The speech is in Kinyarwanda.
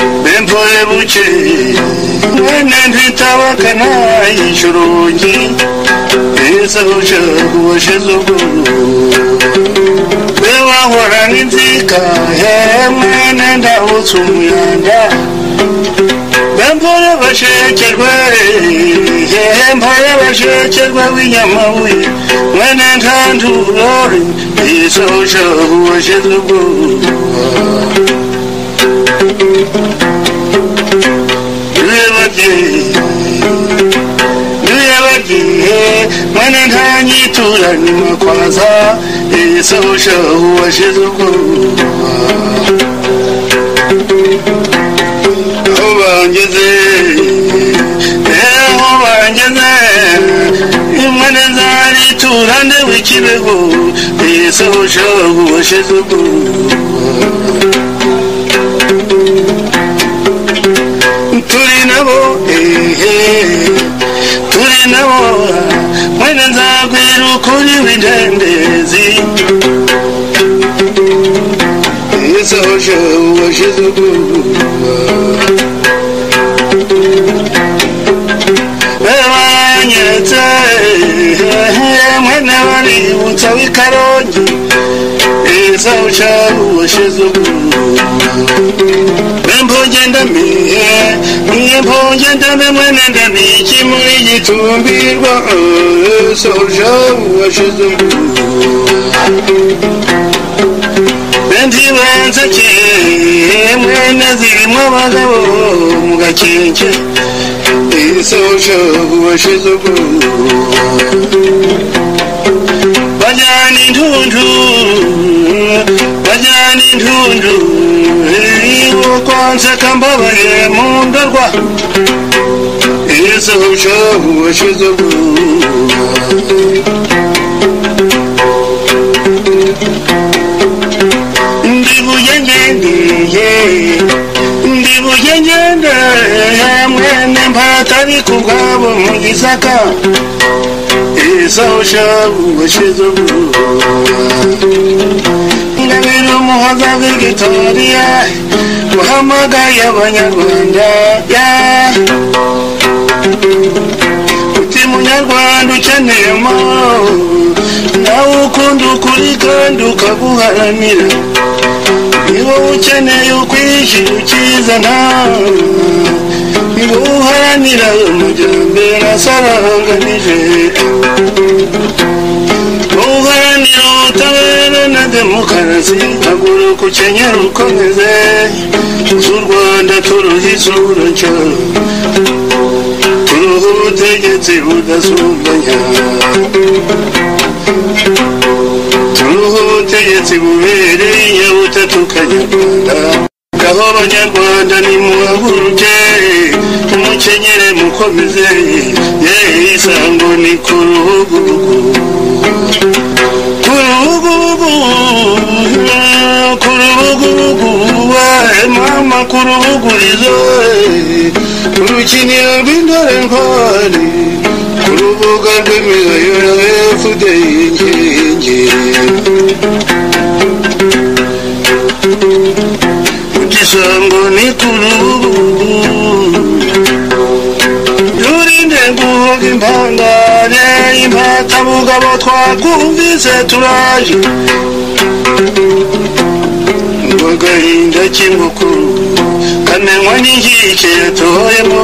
rw'ibigore buke mwene ntitabakana yishe urugi ese uje kubashize ubwuru we wahora n'inzika he mwene ndabutse umuyanda bambura bashekerwe yehemba y'abashekerwa w'inyamabuye mwene ntandurore yisoje ubashize ubwuru mwene ntanyitura nimakwaza isosha uwashize ubwoba aho bangeze aho bangeze imwene nzaritura ndewe ikibego isosha uwashize ubwoba turi nabo turi nabo mwene nzabwira ukuri w'intendezi isoje uwashize ubwoba babanyeretse mwene baributsa w'ikarongi isoje uwashize ubwoba mpunge ndamiye mwe mpunge ndame mwene ndamiki muri gitumbirwa soja washize ndibanze ke mwene zirimo abagabo mu gakenke soja washize bajyana intundu bajyana intundu kwanseka mbabaye mu ndorwa izo ushahu washize ndibuye ngendeye ndibuye ngendeye mwene mpatari ku bwabo mu gisaka izo ushahu washize ingabire umuhoza w'igitoriya uhamagaye abanyarwanda uti munyarwanda ukeneyemo nawe ukunda ukuri kandi ukaguharanira niba ukeneye ukwishyira ukizana niba uharanira amajyambere asaranganije uharanira ubutabera na demokarasi agura ukukenyera ukomeze z'u rwanda turuha isura nshya turuha ubutegetsi budasumbanya turuha ubutegetsi bubereye inyabutatu kanyarwanda ngaho abanyarwanda nimuhaguruke umukenyere mukomeze ye isango ni ku ruhugurugu mama kurubugurizo urukiniro rw'indore ntwari ku rubuga rw'imiyoyoro efudeyi nkingi igisango ni ku rubugu turinde guhoga impangane impatabugabo twakumvise turaje agahinda k'ingukuru kamenywa n'inkike yatoyemo